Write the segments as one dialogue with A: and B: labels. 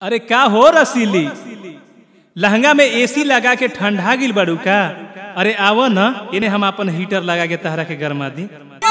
A: अरे का हो रसीली लहंगा में एसी लगा के ठंडा गिल बाड़ू का अरे आवो न इन्हें हम अपन हीटर लगा के तहरा के गरमा दी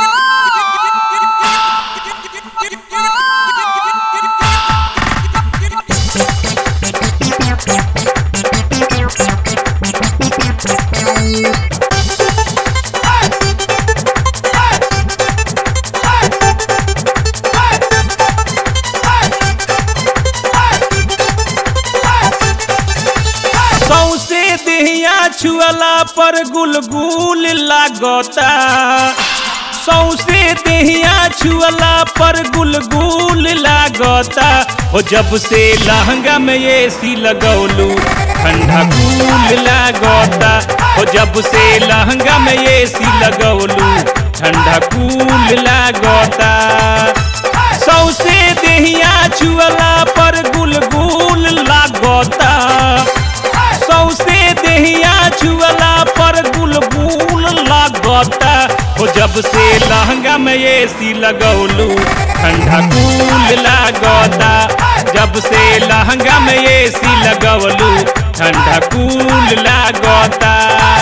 A: सौसे देहिया छुअला पर गुलगुल लागता सौसे देहिया छुअला पर गुलगुल लागता हो जब से लहंगा में एसी लगौलू ठंडा कूल लागता हो जब से लहंगा में एसी लगौलू ठंडा कूल लागता सौसे देहिया छुअला पर गुलगुल लागता सौसे देहिया छुअला पर गुलगुल लागता हो जब से लहंगा में एसी लगौलू ठंडा कूल लागता जब से लहंगा में एसी लगौलू ठंडा कूल लागता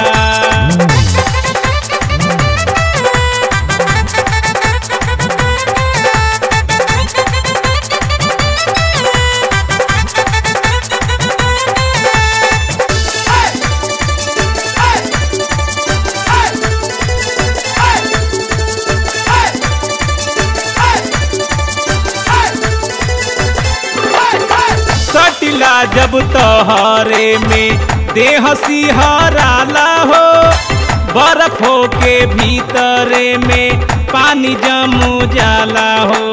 A: सटिला जब तोहरे में देह सिहराला हो बर्फ हो के भीतरे में पानी जमू जाला हो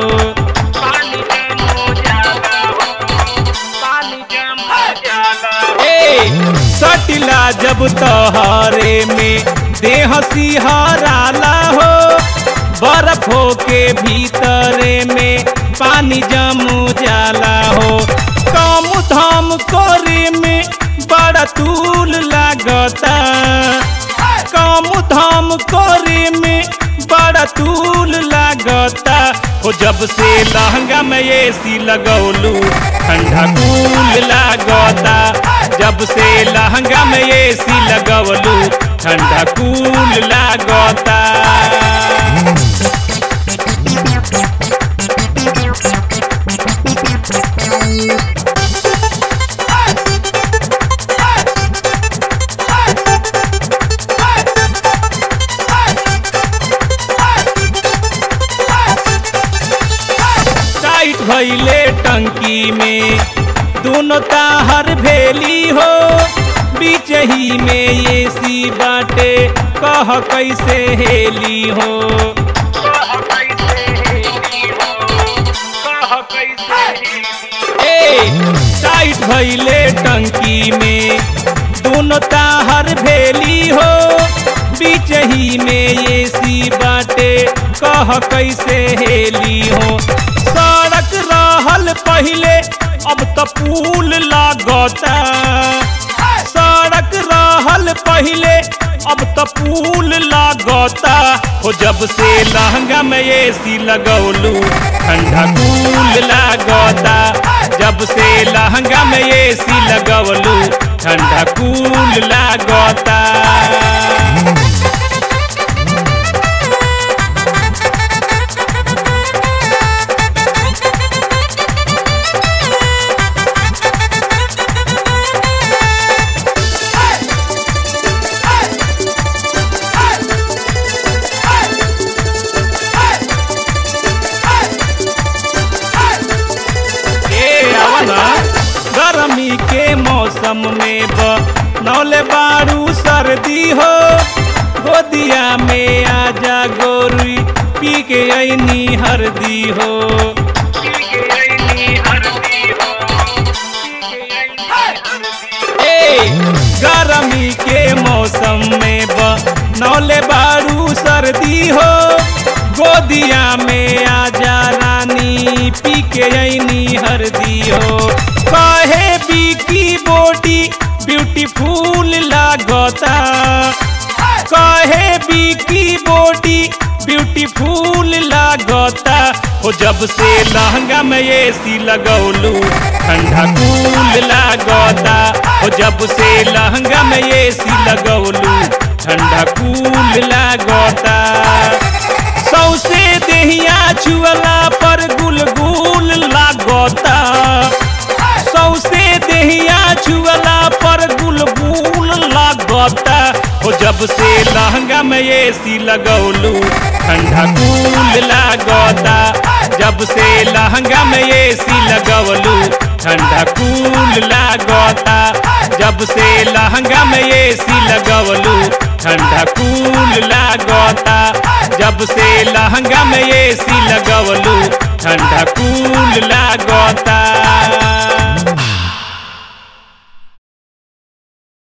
A: ए सटिला जब तोहरे में देह सिहराला हो बर्फ हो के भीतरे में पानी जमू जाला हो कम धाम करे में बड़ा तूल लागता कम धाम करे में बड़ा तूल लागता हो जब से लहंगा में एसी लगौलू ठंडा कूल लागता जब से लहंगा में एसी लगौलू ठंडा कूल लागता टाइट भइले टंकी में दोनों ताहर भेली हो बीच ही में एसी बाटे कह कैसे हेली हो ए टाइट भइले टंकी में दोनों ताहर भेली हो बीच ही में एसी बाटे कह कैसे हेली हो सड़क रहल पहिले अब तो पुल लागता सड़क रहल पहिले अब तो पुल लागता हो जब से लहंगा में एसी लगौलू ठंडा कूल लागता जब से लहंगा में एसी लगौलू ठंडा कूल लागता ए आवना गर्मी के मौसम में नौले बारू सर्दी हो गोदिया में आजा गोरी पी के ऐनी हरदी हो ए गर्मी के मौसम में नौले बारू सर्दी हो गोदिया में आजा रानी पी के ऐनी हरदी हो कहे बीकी बॉडी ब्यूटीफुल लागता कहे बीकी बॉडी ब्यूटीफुल लागता हो जब से लहंगा में एसी लगौलू ठंडा कूल लागता हो जब से लहंगा में एसी लगौलू ठंडा कूल लागता सौसे देहिया छुअला पर गुलगुल लागता सौसे देहिया छुअला पर गुलगुल लागता हो जब से लहंगा में एसी लगौलू ठंडा कूल लागता जब से लहंगा में एसी लगौलू ठंडा कूल लागता जब से लहंगा में एसी लगौलू ठंडा कूल लागता जब से लहंगा में एसी लगौलू ठंडा कूल लागता